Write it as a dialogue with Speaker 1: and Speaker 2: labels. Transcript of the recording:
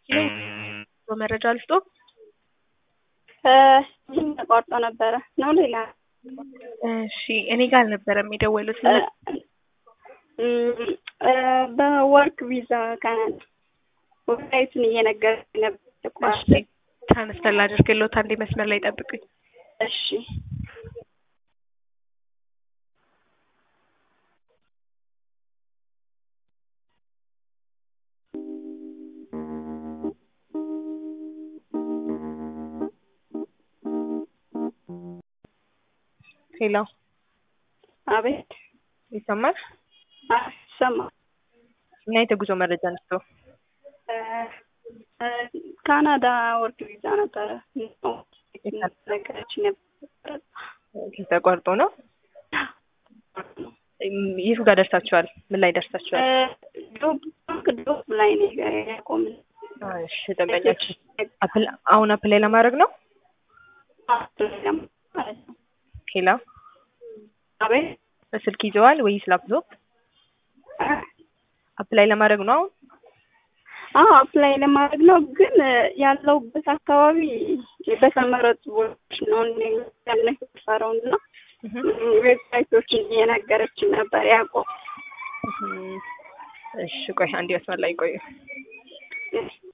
Speaker 1: በመረጃ ልስጦ
Speaker 2: ይህም ተቋርጦ ነበረ ነው ሌላ
Speaker 1: እሺ እኔ ጋር አልነበረም የደወሉት
Speaker 2: በወርክ ቪዛ ካናዳ ወብሳይቱን እየነገረኝ ነበር ተቋርጦ
Speaker 1: ትራንስፈር ላድርግልዎት አንዴ መስመር ላይ ጠብቁኝ
Speaker 2: እሺ
Speaker 1: ሄሎ
Speaker 2: አቤት
Speaker 1: ይሰማል
Speaker 2: ይሰማል
Speaker 1: እና የተጉዞ መረጃ ነስቶ
Speaker 2: ካናዳ ወርክ ቪዛ ነበረ ነገረች ነበር
Speaker 1: ተቋርጦ ነው የቱ ጋር ደርሳችኋል ምን ላይ ደርሳችኋል
Speaker 2: ዶብ ላይ ነው ያቆምን
Speaker 1: እሺ ደንበኛችን አሁን አፕላይ ለማድረግ ነው ሄላ
Speaker 2: አቤት
Speaker 1: በስልክ ይዘዋል ወይስ ላፕቶፕ አፕላይ ለማድረግ ነው አሁን
Speaker 2: አዎ አፕላይ ለማድረግ ነው ግን ያለውበት አካባቢ በተመረጡ ቦታዎች ነው ያለፈረው እና ዌብሳይቶችን እየነገረችን ነበር ያቆም
Speaker 1: እሺ ቆይ አንድ መስመር ላይ ቆዩ